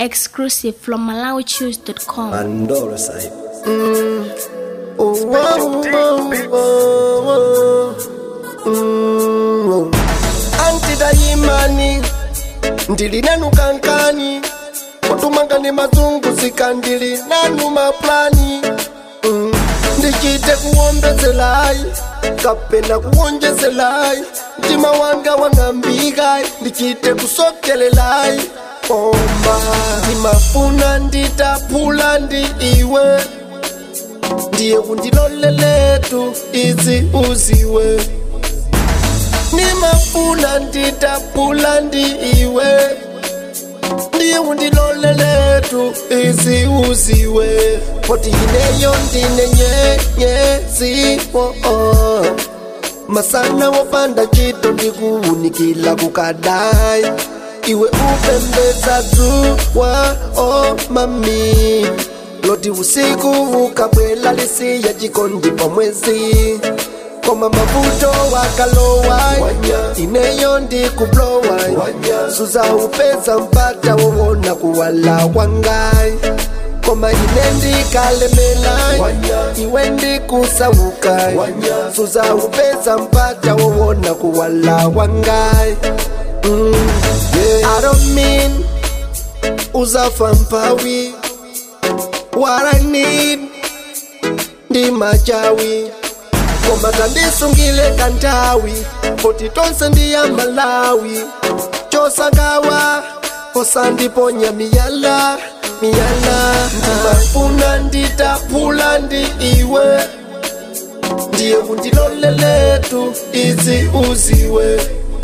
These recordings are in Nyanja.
Exclusive from MalawiChoose.com. Mandoro side. Oh, oh, oh, oh, oh. Mm. antidayimani ndili nanu kankani kutumangani mazunguzika ndili nanu maplani mm. ndichite kuwombezelayi kapena kuwonjezelayi mtima wanga wang'ambikayi ndichite kusokelelayi koma ndimafuna nditaphula ndi iwe ndiye kundiloleletu izi uziwe nimafuna nditaphula ndi iwe ndiye kundiloleletu izi uziwe poti ineyo ndine nyenyezi oh, oh. masana wopanda chito ndikuwunikila kukadai iwe upembeza dzuwa oh, mami loti usiku ukabwela lisiya chikondi pa mwezi koma mavuto wakalowa ineyo ndikublowa suza upeza mpata wowona kuwala kwangai koma ine ndikalemela iwe ndikusauka suza upeza mpata wowona kuwala kwangai mm, yeah. I don't mean uzafa mpawi what I need ndi machawi koma tandisungile kantawi poti tonse ndiya malawi chosagawa osandiponya miyala miyala ndimafuna nditaphula ndi iwe ndiye kundiloleletu izi uziwe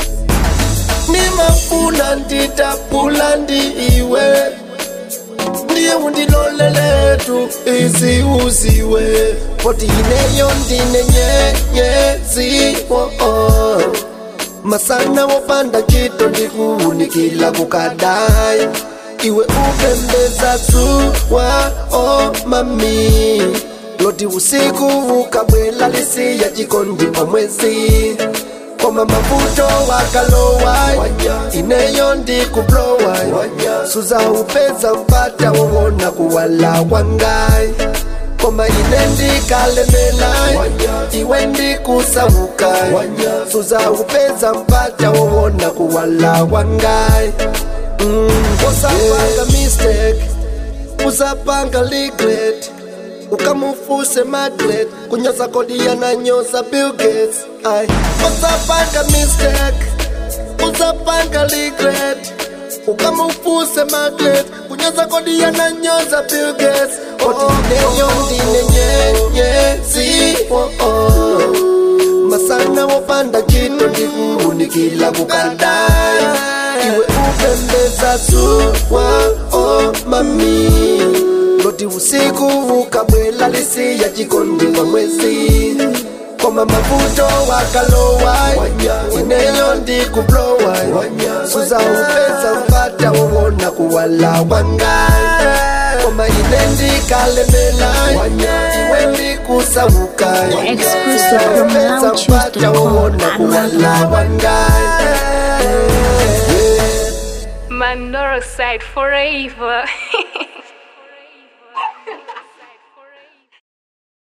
nimafuna nditaphula ndi iwe ndiye undiloleletu izi uziwe poti ineyo ndine nyenyezi oh, oh. masana wopanda chito ndikuwunikila kukadai iwe upembeza dzuwa oh, mami loti usiku ukabwela lisiya chikondi pa mwezi koma mavuto wakalowa ineyo ndikublowa suza upeza mpata wowona kuwala kwangai koma ine ndikalemela iwe ndikusauka suza upeza mpata wowona kuwala kwangai mm. usapanga mistake usapanga regret ukamufuse maglet kunyoza kodi yananyoza Bill Gates ai usapanga mistake usapanga regret ukamufuse maglet kunyoza kodi yananyoza Bill Gates oti neyo ndine nyenyezi oh, oh. masana wopanda chito ndikuwunikila kukadai iwe upembeza dzuwa oh, mami loti usiku ukabwela lisiya chikondi pa mwezi koma mavuto wakalowa ineyo ndikublowa suza upeza mpata wowona kuwala kwangai koma ine ndikalemela iwe ndikusauka Exclusive from upeza mpata wowona kuwala kwangai Mandoro side forever.